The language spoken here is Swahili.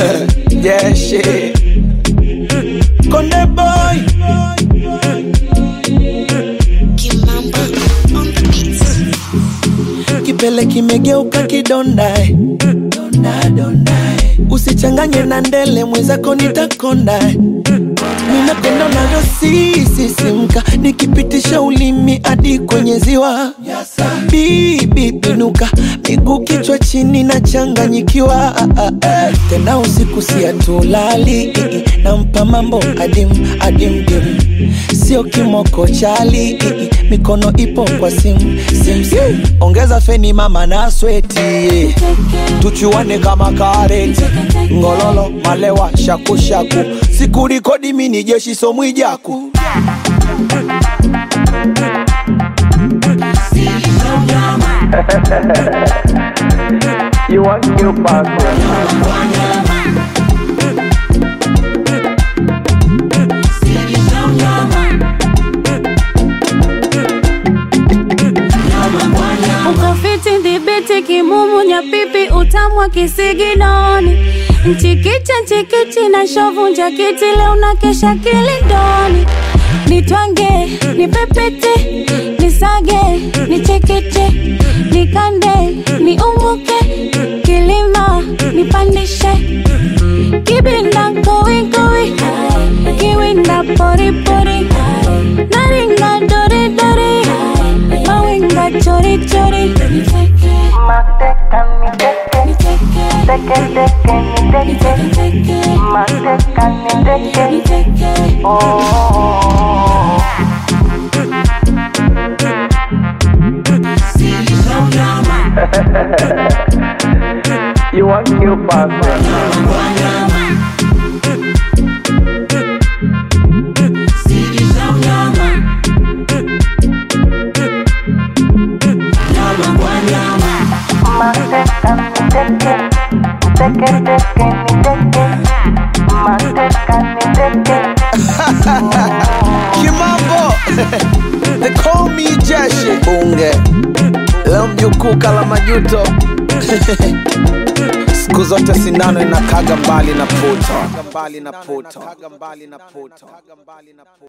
yeah, shit. Konde boy. Kimamba on the beat. Kipele kimegeuka kidonda. eh. Donda, donda. eh. Usichanganye na ndele mwenzako nitakonda. eh. Ninapenda unavyosisisimka nikipitisha ulimi hadi kwenye ziwa. Bibi pinuka, miguu kichwa chini na changanyikiwa. Tena usiku siatulali, nampa mambo adim adim dim, sio kimoko chali, mikono ipo kwa sim sim sim. Ongeza feni mama na sweti, tuchuane kama kareti, ngololo malewa shakushaku, sikurikodi mini jeshi somwijaku You want new passport? ukafiti dhibiti kimumu nyapipi utamwa kisiginoni mchikicha nchikichi na shovu njakiti leo na kesha kilindoni nitwange nipepete nisage nichekeche nikande niumuke kilima nipandishe kibinda kowikowi kiwinda poripori naringa doridori mawinga chorichori You want new passport? Kimambo They call me Jeshi Bunge Leo mjukuu kala majuto Siku zote sindano inakaga mbali na puto